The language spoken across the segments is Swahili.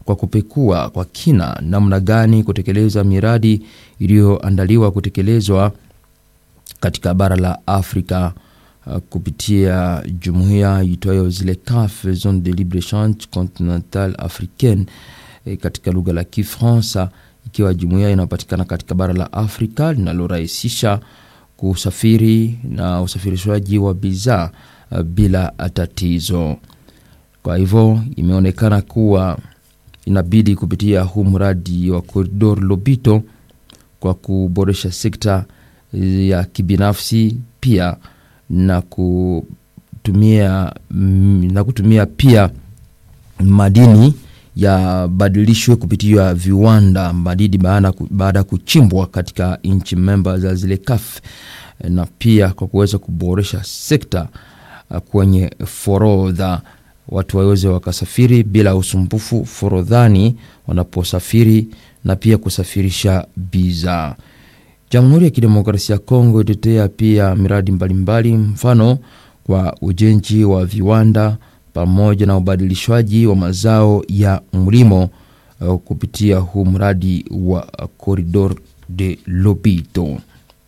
kwa kupekua kwa kina namna gani kutekeleza miradi iliyoandaliwa kutekelezwa katika bara la Afrika uh, kupitia jumuiya itwayo zile CAF, Zone de libre échange continentale africaine e, katika lugha la Kifaransa, ikiwa jumuiya inayopatikana katika bara la Afrika linalorahisisha kusafiri na usafirishaji wa bidhaa uh, bila tatizo. Kwa hivyo imeonekana kuwa inabidi kupitia huu mradi wa Corridor Lobito kwa kuboresha sekta ya kibinafsi pia na kutumia, na kutumia pia madini yabadilishwe kupitia viwanda madini baada ya kuchimbwa katika nchi memba za zile CAF na pia kwa kuweza kuboresha sekta kwenye forodha watu waweze wakasafiri bila usumbufu forodhani wanaposafiri na pia kusafirisha bidhaa. Jamhuri ya Kidemokrasia ya Kongo itetea pia miradi mbalimbali mbali, mfano kwa ujenzi wa viwanda pamoja na ubadilishwaji wa mazao ya mlimo uh, kupitia huu mradi wa Corridor de Lobito.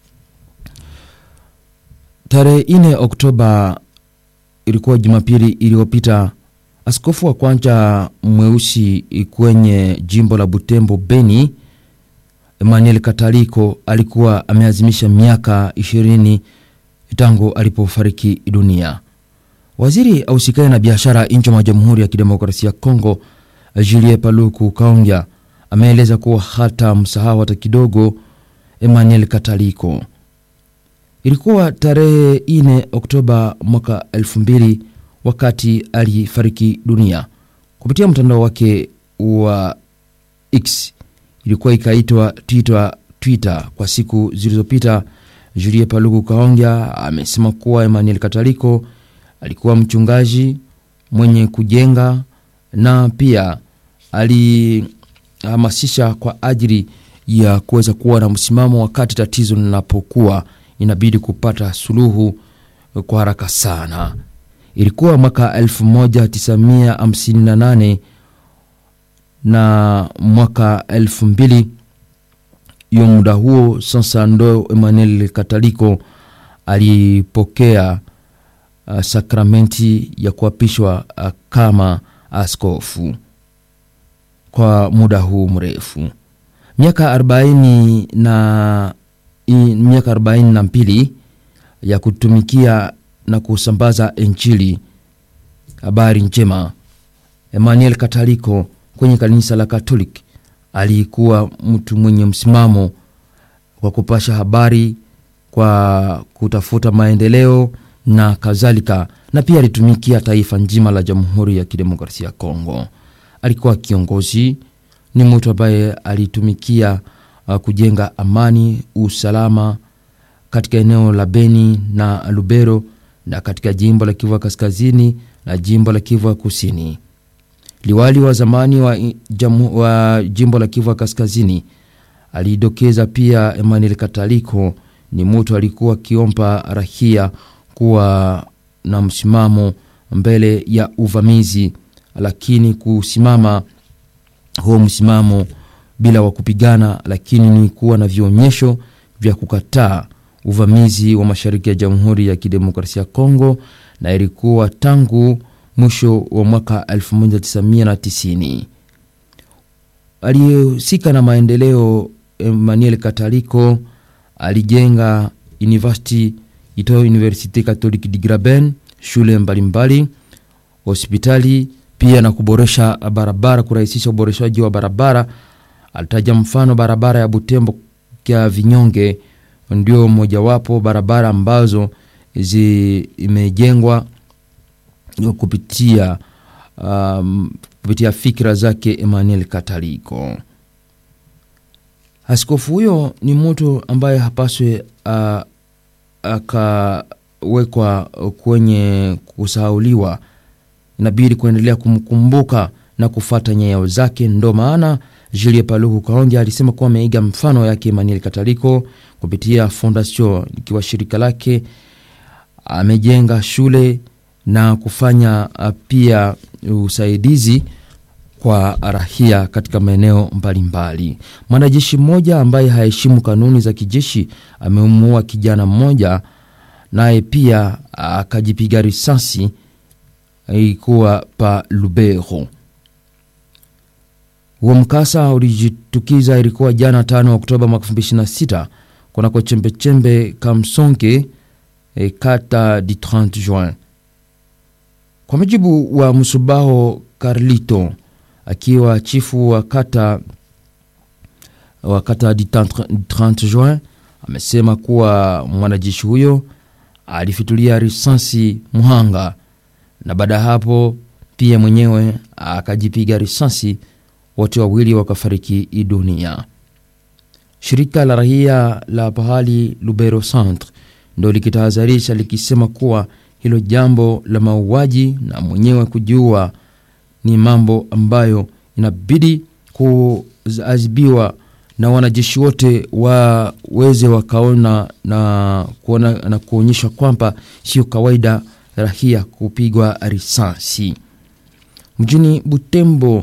Tarehe 4 Oktoba ilikuwa Jumapili iliyopita, askofu wa kwanza mweusi kwenye jimbo la Butembo Beni, Emmanuel Kataliko alikuwa ameazimisha miaka ishirini tangu alipofariki dunia. Waziri ausikae na biashara nchi mwa Jamhuri ya Kidemokrasia ya Kongo, Julie Paluku Kaongya ameeleza kuwa hata msahau hata kidogo Emmanuel Kataliko. Ilikuwa tarehe 4 Oktoba mwaka 2000 wakati alifariki dunia. Kupitia mtandao wake wa X ilikuwa ikaitwa Twitter, Twitter kwa siku zilizopita, Julie Paluku Kaongya amesema kuwa Emmanuel Kataliko alikuwa mchungaji mwenye kujenga na pia alihamasisha kwa ajili ya kuweza kuwa na msimamo wakati tatizo linapokuwa inabidi kupata suluhu kwa haraka sana. Ilikuwa mwaka 1958 na mwaka 2000 hiyo muda huo sasa ndo Emmanuel Kataliko alipokea uh, sakramenti ya kuapishwa uh, kama askofu kwa muda huu mrefu miaka 40 na miaka 42 ya kutumikia na kusambaza Injili, habari njema. Emmanuel Kataliko kwenye kanisa la Katolik alikuwa mtu mwenye msimamo kwa kupasha habari, kwa kutafuta maendeleo na kadhalika, na pia alitumikia taifa nzima la Jamhuri ya Kidemokrasia ya Kongo. Alikuwa kiongozi, ni mtu ambaye alitumikia uh, kujenga amani, usalama katika eneo la Beni na Lubero na katika jimbo la Kivu Kaskazini na jimbo la Kivu Kusini. Liwali wa zamani wa, jamu, wa jimbo la Kivu Kaskazini alidokeza pia Emmanuel Kataliko ni mtu alikuwa akiomba rahia kuwa na msimamo mbele ya uvamizi, lakini kusimama huo msimamo bila wa kupigana, lakini ni kuwa na vionyesho vya kukataa uvamizi wa mashariki ya Jamhuri ya Kidemokrasia ya Kongo, na ilikuwa tangu mwisho wa mwaka 1990. Aliyehusika na maendeleo Emmanuel Kataliko alijenga university itoyo Universite Catholique de Graben, shule mbalimbali, hospitali pia na kuboresha barabara, kurahisisha uboreshaji wa barabara. Alitaja mfano barabara ya Butembo kya Vinyonge ndio mojawapo barabara ambazo zimejengwa kupitia um, kupitia fikira zake Emmanuel Kataliko. Askofu huyo ni mtu ambaye hapaswe uh, akawekwa kwenye kusahauliwa, inabidi kuendelea kumkumbuka na kufata nyayo zake. Ndo maana Julie Paluku Kaonja alisema kuwa ameiga mfano yake Emmanuel Kataliko kupitia Fondation ikiwa shirika lake, amejenga shule na kufanya pia usaidizi kwa rahia katika maeneo mbalimbali. Mwanajeshi mmoja ambaye haheshimu kanuni za kijeshi amemuua kijana mmoja, naye pia akajipiga risasi, ilikuwa pa Lubero. Huo mkasa ulijitukiza ilikuwa jana tano Oktoba mwaka 2026 kunako chembechembe Kamsonge e, kata di 30 Juin. Kwa mujibu wa Msubaho Carlito akiwa chifu wa kata wa kata di 30 Juin amesema kuwa mwanajeshi huyo alifitulia risasi muhanga na baada ya hapo pia mwenyewe akajipiga risasi, wote wawili wakafariki dunia. Shirika la raia la pahali Lubero Centre ndo likitahadharisha likisema kuwa hilo jambo la mauaji na mwenyewe kujiua ni mambo ambayo inabidi kuadhibiwa na wanajeshi wote waweze wakaona na kuona na kuonyesha kwamba sio kawaida rahia kupigwa risasi. Mjini Butembo,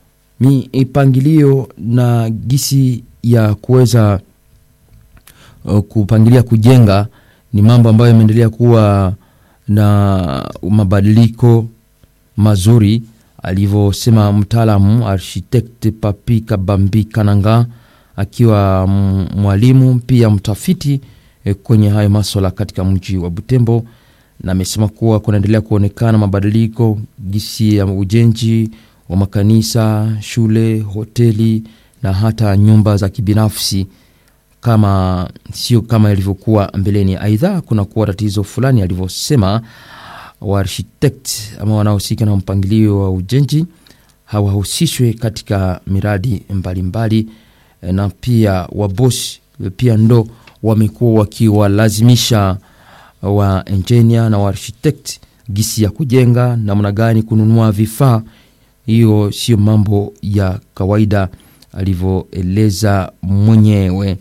mipangilio na gisi ya kuweza uh, kupangilia kujenga ni mambo ambayo yameendelea kuwa na mabadiliko mazuri, alivyosema mtaalamu architect Papi Kabambi Kananga akiwa mwalimu pia mtafiti eh, kwenye hayo maswala katika mji wa Butembo, na amesema kuwa kunaendelea kuonekana mabadiliko gisi ya ujenzi wa makanisa, shule, hoteli na hata nyumba za kibinafsi kama sio kama ilivyokuwa mbeleni. Aidha, kuna kuwa tatizo fulani alivyosema wa architect ama wanaohusika na mpangilio wa ujenzi hawahusishwe katika miradi mbalimbali mbali, na pia wabosi pia ndo wamekuwa wakiwalazimisha wa engineer na wa architect gisi ya kujenga namna gani kununua vifaa. Hiyo sio mambo ya kawaida alivyoeleza mwenyewe.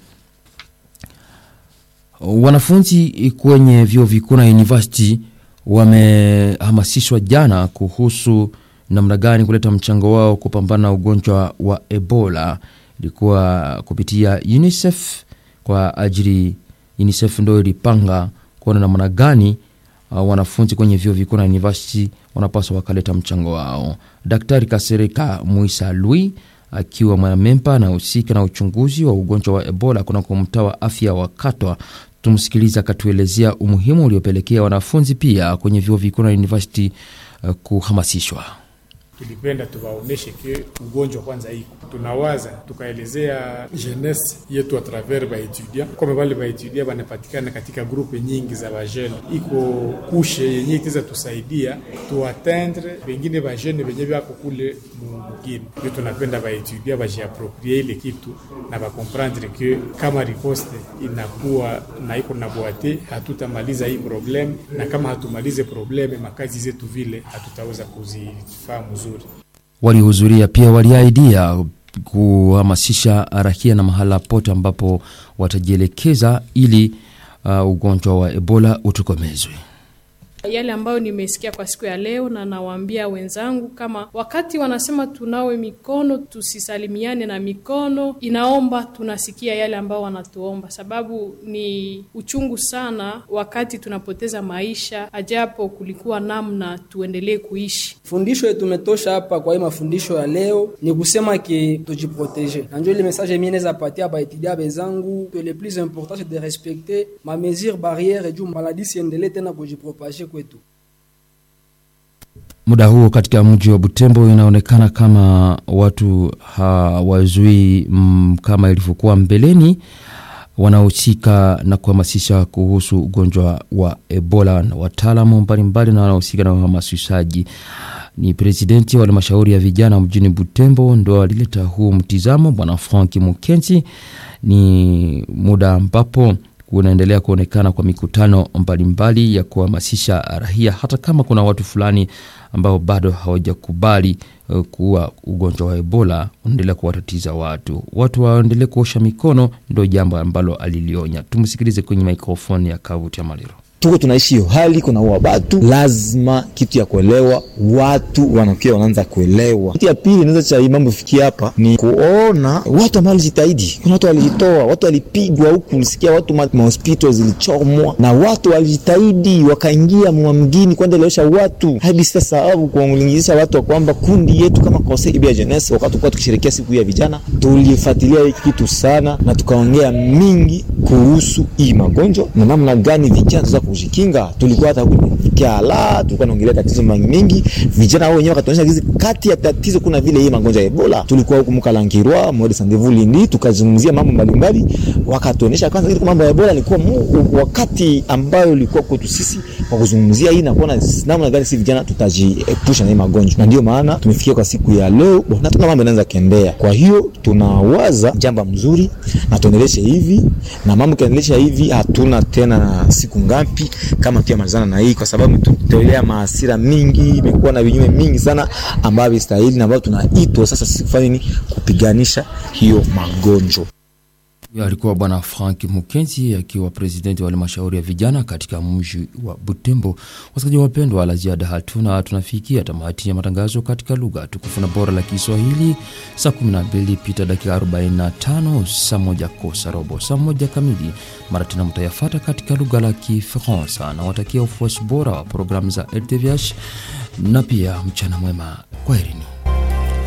Wanafunzi kwenye vyuo vikuu na university wamehamasishwa jana kuhusu namna gani kuleta mchango wao kupambana na ugonjwa wa Ebola. Ilikuwa kupitia UNICEF kwa ajili, UNICEF ndo ilipanga kuona namna gani uh, wanafunzi kwenye vyuo vikuu na university wanapaswa wakaleta mchango wao. Daktari Kasereka Muisa Lui akiwa mwanamemba anahusika na uchunguzi wa ugonjwa wa Ebola kunako mtaa wa afya wa Katwa. Tumsikiliza akatuelezea umuhimu uliopelekea wanafunzi pia kwenye vyuo vikuu na university uh, kuhamasishwa. Tulipenda tuwaoneshe ke ugonjwa kwanza iko, tunawaza tukaelezea jeunesse yetu a travers baetudia kome bale baetudia banapatikana katika grupe nyingi za bajene, iko kushe yenye iteza tusaidia tuatendre bengine bajene benye bako kule mugini, ndio tunapenda baetudia bajiaproprie ile kitu na bakomprendre ke kama riposte inakuwa na iko na boate, hatutamaliza hii probleme, na kama hatumalize probleme makazi zetu vile hatutaweza kuzifahamu walihudhuria pia waliaidia kuhamasisha raia na mahala pote ambapo watajielekeza ili uh, ugonjwa wa Ebola utokomezwe. Yale ambayo nimesikia kwa siku ya leo, na nawaambia wenzangu kama wakati wanasema tunawe mikono, tusisalimiane na mikono, inaomba tunasikia yale ambao wanatuomba, sababu ni uchungu sana wakati tunapoteza maisha, ajapo kulikuwa namna tuendelee kuishi. Fundisho yetu tumetosha hapa kwa hii mafundisho ya leo ni kusema ke tujiproteje, na njo ile message mimi naweza patia baetudia bezangu que le plus important c'est de respecter ma mesure barrière juu maladie siendelee tena kujipropage kwetu. Muda huo katika mji wa Butembo inaonekana kama watu hawazuii mm, kama ilivyokuwa mbeleni, wanaohusika na kuhamasisha kuhusu ugonjwa wa Ebola na wataalamu mbalimbali na wanaohusika na uhamasishaji. Ni presidenti wa halmashauri ya vijana mjini Butembo ndo alileta huu mtizamo, bwana Frank Mukenzi. Ni muda ambapo kunaendelea kuonekana kwa mikutano mbalimbali ya kuhamasisha raia, hata kama kuna watu fulani ambao bado hawajakubali uh, kuwa ugonjwa wa Ebola unaendelea kuwatatiza watu. Watu waendelee kuosha mikono, ndo jambo ambalo alilionya. Tumsikilize kwenye mikrofoni ya Kavuti ya Maliro. tuko tunaishi hiyo hali, kuna ua batu, lazima kitu ya kuelewa, watu wanakia wanaanza kuelewa. Kitu ya pili inaweza cha hii mambo fikia hapa ni kuona watu ambao walijitahidi. Kuna watu walijitoa, watu walipigwa huku, ulisikia watu ma, mahospitali zilichomwa na watu walijitahidi, wakaingia mwa mgini kuendelesha watu hadi sasa sababu kuwalingisha watu wa kwamba kundi yetu kama Conseil ya Jeunesse, wakati tulikuwa tukisherehekea siku ya vijana, tulifuatilia hiki kitu sana na tukaongea mingi kuhusu hii magonjwa na namna gani vijana tunaweza kujikinga. Tulikuwa hata kufikia la tulikuwa naongelea tatizo mengi mingi, vijana wao wenyewe wakatuonyesha gizi kati ya tatizo kuna vile hii magonjwa ya Ebola. Tulikuwa huko Mkalangirwa Mode Sandevu Lindi, tukazungumzia mambo mbalimbali, wakatuonyesha kwanza ile mambo ya Ebola ilikuwa wakati ambayo ilikuwa kwetu sisi kwa kuzungumzia hii na kuona namna gani sisi vijana tutajiepusha na hii magonjwa, na ndio maana tumefikia kwa siku ya leo na tuna mambo yanaanza kuendea. Kwa hiyo tunawaza jambo mzuri na tuendeleshe hivi na mambo kiendelesha hivi, hatuna tena siku ngapi kama tuyamalizana na hii, kwa sababu tutolea maasira mingi, imekuwa na vinyume mingi sana ambavyo stahili na ambavyo tunaitwa sasa sisi kufanya nini, kupiganisha hiyo magonjwa. Alikuwa Bwana Frank Mukenzi akiwa presidenti wa halmashauri ya vijana katika mji wa Butembo. Wasikilizaji wapendwa, la ziada hatuna, tunafikia tamati ya matangazo katika lugha tukufu na bora la Kiswahili. Saa 12 pita dakika 45, saa moja kosa robo, saa moja kamili mara tena mtayafata katika lugha la Kifaransa. Na watakia ufuasi bora wa programu za RTVH na pia mchana mwema, kwaherini.